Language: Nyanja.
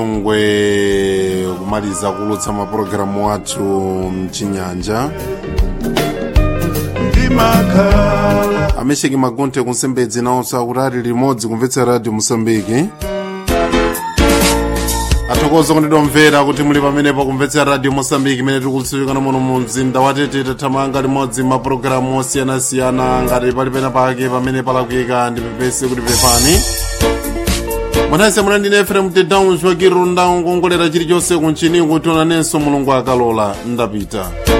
ngwe kumaliza kulutsa mapulogalamu athu mchinyanja ndimakhala amesheki magunte kunsembedzi nawonso akuti ali limodzi kumvetsa radio mosambiki athokoza kondedwa mvera kuti muli pamenepo kumvetsa radio mosambiki imene tikulutsifikana muno mu mzinda watete tathamanga limodzi mapulogalamu osiyanasiyana ngati pali pena pake pamene palakwika ndipepese kuti pepani mwanase muna ndine efrem tedown chwakirunda nkongolera chilichonse kunchini kuti onanenso mulungu akalola ndapita